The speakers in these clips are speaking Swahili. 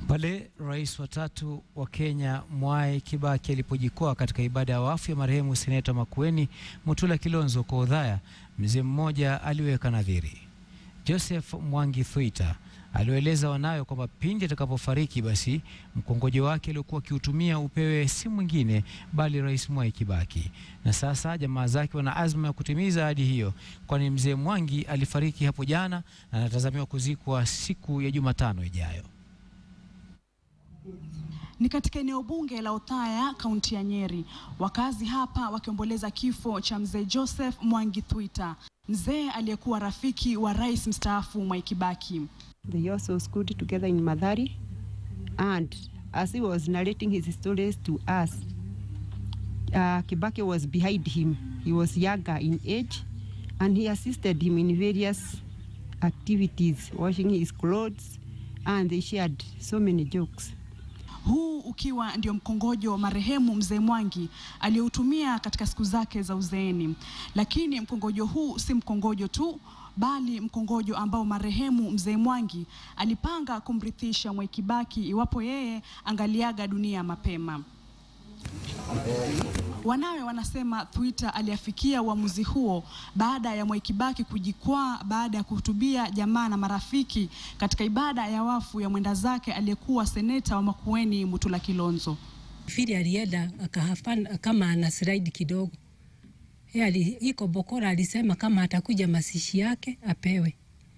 Pale rais wa tatu wa Kenya Mwai Kibaki alipojikwaa katika ibada ya wafu ya marehemu seneta Makueni Mutula Kilonzo kwa udhaya, mzee mmoja aliweka nadhiri. Joseph Mwangi Thwita aliwaeleza wanawe kwamba pindi atakapofariki basi mkongojo wake aliokuwa akiutumia upewe si mwingine bali rais Mwai Kibaki. Na sasa jamaa zake wana azma ya kutimiza ahadi hiyo, kwani mzee Mwangi alifariki hapo jana na anatazamiwa kuzikwa siku ya Jumatano ijayo. Ni katika eneo bunge la Othaya, kaunti ya Nyeri, wakazi hapa wakiomboleza kifo cha mzee Joseph Mwangi Thwita, mzee aliyekuwa rafiki wa rais mstaafu Mwai Kibaki. They also schooled together in Madhari, and as he was narrating his stories to us, uh, Kibaki was behind him. He was younger in age, and he assisted him in various activities, washing his clothes, and they shared so many jokes. Huu ukiwa ndio mkongojo wa marehemu mzee Mwangi aliyoutumia katika siku zake za uzeeni. Lakini mkongojo huu si mkongojo tu, bali mkongojo ambao marehemu mzee Mwangi alipanga kumrithisha Mwai Kibaki iwapo yeye angaliaga dunia mapema. Wanawe wanasema Thwita aliafikia uamuzi huo baada ya Mwai Kibaki kujikwaa baada ya kuhutubia jamaa na marafiki katika ibada ya wafu ya mwenda zake aliyekuwa seneta wa Makueni Mutula Kilonzo. Fili alienda akahafana kama ana slide kidogo. Yeye ali, iko Bokora alisema kama atakuja masishi yake apewe.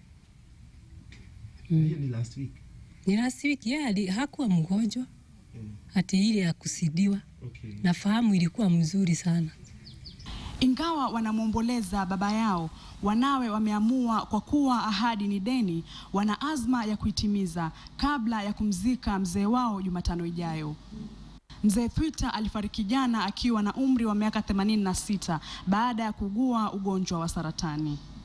Hiyo ni last week. Ni last week yeye ali, hakuwa mgonjwa ati ile ya kusidiwa. Okay. Nafahamu ilikuwa mzuri sana. Ingawa wanamwomboleza baba yao, wanawe wameamua kwa kuwa ahadi ni deni, wana azma ya kuitimiza kabla ya kumzika mzee wao Jumatano ijayo. Mzee Thwita alifariki jana akiwa na umri wa miaka 86 baada ya kuugua ugonjwa wa saratani.